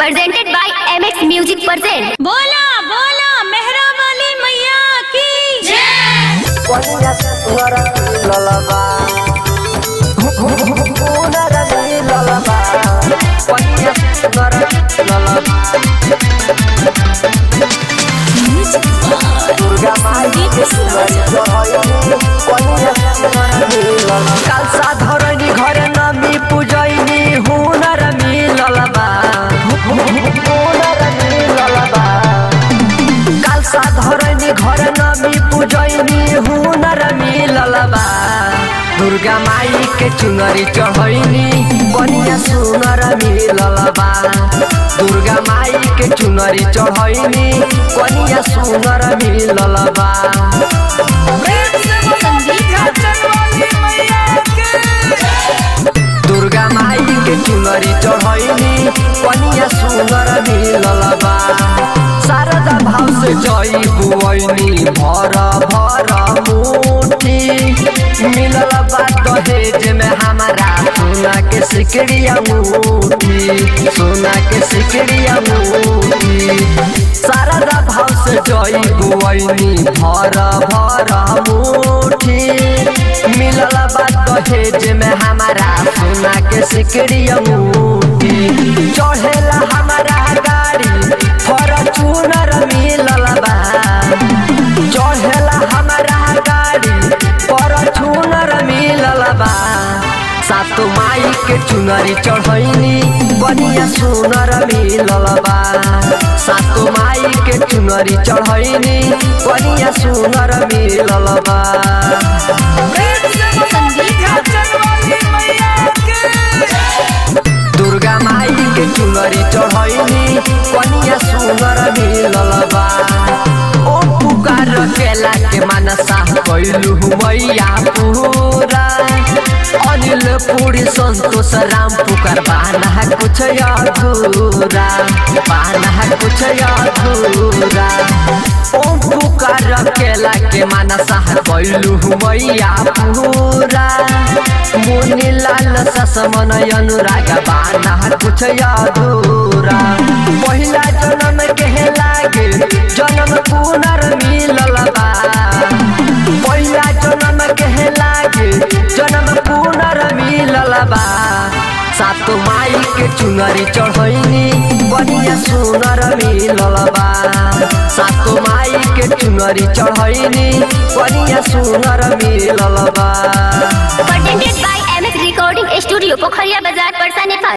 presented by MX Music present. बोला बोला मेहरा वाली मैया की जय Ponías suara lalaba Una rani lalaba Ponías suara lalaba Durga Mai Sumari Johoyani Ponías suara lalaba Kalsa ধরনি ঘরে নামি পূজয়নি হুনার মিললবা হুনার মিললবা কালসা ধরনি ঘরে নামি পূজয়নি হুনার মিললবা দুর্গা মাই के चुनरी चढ़ैनी बनिया सुनर मिललबा दुर्गा माई के चुनरी चढ़ैनी बनिया सुनर मिललबा दुर्गा माई के चुनरी चढ़ैनी बनिया सुनर मिललबा शारदा भाव से जई बुआइनी भर भर मुठी मिलल बा दहेज में हमारा सोना के सिकड़िया मुठी सोना के सिकड़िया मुठी शारदा भाव से जई बुआइनी भर भर मुठी मिलल बा दहेज में हमारा सोना के सिकड़िया मुठी चढ़ेला हमारा गाड़ी फॉर्चूनर मिलल बा चढ़ेला हमारा गाड़ी फॉर्चूनर मिलल बा सातो माई के चुनरी चढ़ैनी बढ़िया सुनर मिलल बा सातो माई के चुनरी चढ़ैनी बढ़िया सुनर मिलल बा दुर्गा माई के चुनरी चढ़ैनी कनिया सुनर मिलल बा ओ पुकार केला के मनसा कैलु मैया पूरा अनिल पूरी संतोष राम पुकार बाना कुछ अधूरा बाना कुछ अधूरा ओ पुकार केला के मनसा कैलु मैया पूरा मुनि लाल ससमन अनुराग बाना कुछ अधूरा पहिला जन्म के लागे जन्म पुनर मिलल बा पहिला जन्म के लागे जन्म पुनर मिलल बा सातो माई के चुनरी चढ़ैनी बढ़िया सुनर मिलल बा सातो माई के चुनरी चढ़ैनी बढ़िया सुनर मिलल बा Presented by MX Recording Studio, Pokhariya Bazaar, Parsa, Nepal.